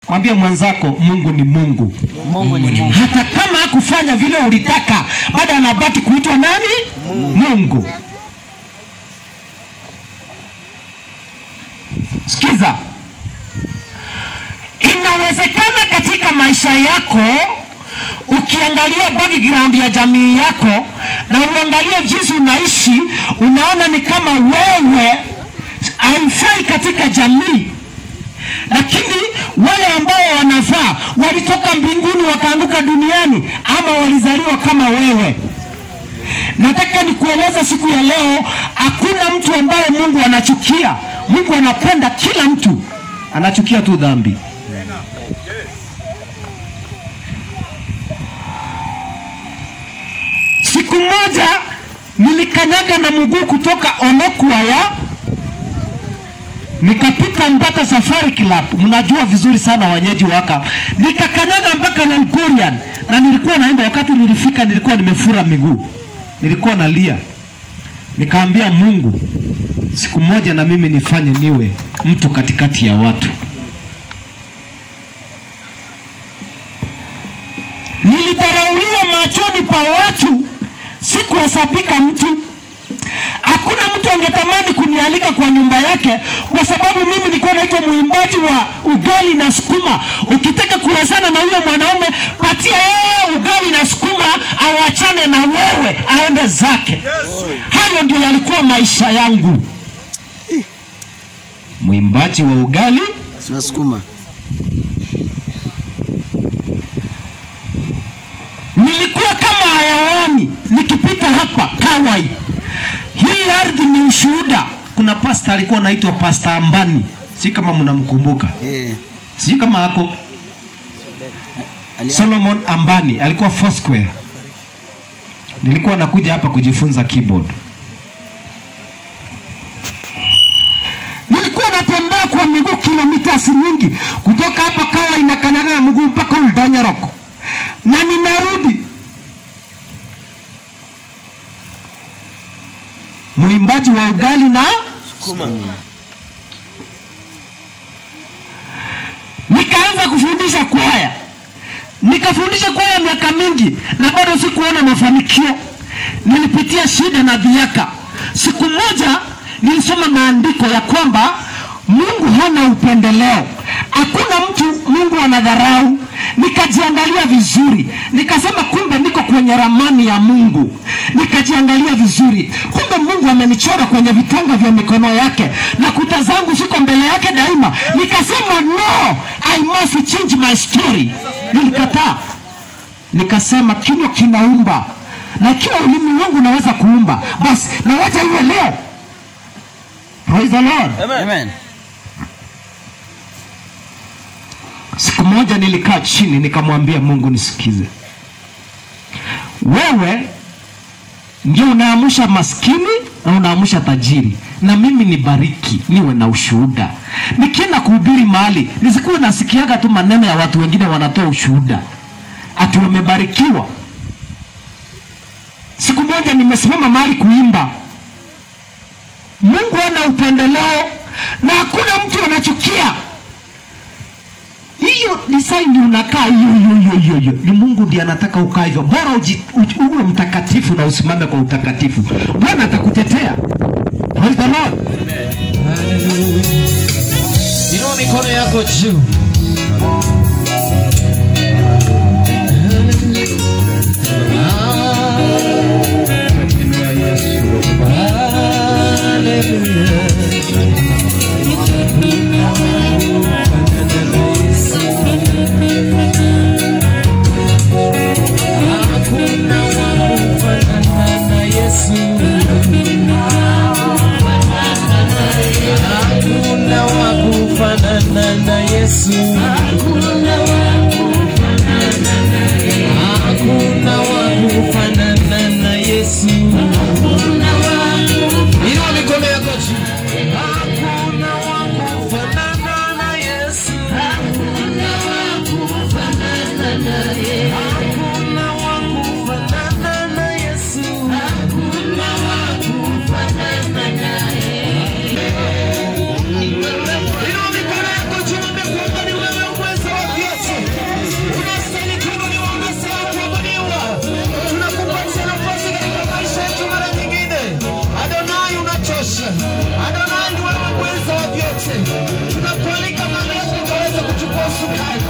Mwambie mwenzako Mungu ni Mungu. Mungu ni Mungu. Hata kama hakufanya vile ulitaka, bado anabaki kuitwa nani? Mungu. Sikiza, inawezekana katika maisha yako ukiangalia background ya jamii yako na uangalie jinsi unaishi, unaona ni kama wewe haifai katika jamii lakini wale ambao wanafaa walitoka mbinguni wakaanguka duniani ama walizaliwa kama wewe. Nataka nikueleza siku ya leo, hakuna mtu ambaye Mungu anachukia. Mungu anapenda kila mtu, anachukia tu dhambi. Siku moja nilikanyaga na mguu kutoka Onokwaya nikapita mpaka Safari Club, mnajua vizuri sana wenyeji waka, nikakanyaga mpaka Nankurian na nilikuwa naenda. Wakati nilifika, nilikuwa nimefura miguu, nilikuwa nalia, nikaambia Mungu, siku moja na mimi nifanye niwe mtu katikati ya watu. Nilidharauliwa machoni pa watu, sikuhesabika mtu hakuna mtu angetamani kunialika kwa nyumba yake kwa sababu mimi nilikuwa naitwa mwimbaji wa ugali na sukuma. Ukitaka kuwezana na huyo mwanaume, patia yeye ugali na sukuma, awachane na wewe, aende zake. Hayo ndio yalikuwa maisha yangu, mwimbaji wa ugali Tunasukuma. nilikuwa kama hayawani nikipita hapa Kawai. Hii ardhi ni ushuhuda. Kuna pasta alikuwa anaitwa Pasta Ambani, si kama mnamkumbuka, Eh. si kama ako Ali- Solomon Ambani alikuwa Foursquare. Nilikuwa nakuja hapa kujifunza keyboard. Nilikuwa natembea kwa miguu kilomita nyingi kutoka hapa Kawa inakanyaga na mguu mpaka Uldanyaroko na ninarudi. Mwimbaji wa ugali na nikaanza kufundisha kwaya, nikafundisha kwaya miaka mingi na bado sikuona mafanikio. Nilipitia shida na dhiaka. Siku moja nilisoma maandiko ya kwamba Mungu hana upendeleo, hakuna mtu Mungu anadharau. Nikajiangalia vizuri, nikasema kumbe niko kwenye ramani ya Mungu. Nikajiangalia vizuri, kumbe Mungu amenichora kwenye vitanga vya mikono yake na kuta zangu ziko mbele yake daima. Nikasema no, I must change my story. Nilikataa, nikasema kinywa kinaumba na ikiwa ulimi wangu unaweza kuumba, basi na wacha iwe leo. Praise the Lord. Amen. Siku moja nilikaa chini nikamwambia Mungu, nisikize, wewe ndio unaamsha maskini na unaamsha tajiri, na mimi nibariki, niwe na ushuhuda. Nikienda kuhubiri mahali nisikuwe nasikiaga tu maneno ya watu wengine wanatoa ushuhuda ati wamebarikiwa. Siku moja nimesimama mahali kuimba, Mungu ana upendeleo na hakuna mtu anachukia hiyo design unakaa hiyo hiyo hiyo hiyo hiyo ni Mungu ndiye anataka ukaa hivyo, bora uji- uji- uwe mtakatifu na usimame kwa utakatifu, Bwana atakutetea. Praise the Lord. Inua mikono yako juu. Hakuna wa kufanana na Yesu. Hakuna wa kufanana na Yesu. Hakuna wa kufanana na Yesu. Inua mikono yako juu. Hakuna wa kufanana na Yesu. Hakuna wa kufanana na Yesu. Hakuna wa kufanana na Yesu. Hakuna wa kufanana na Inua mikono yako juu, mwambie kwamba ni wewe uwezo wa sukari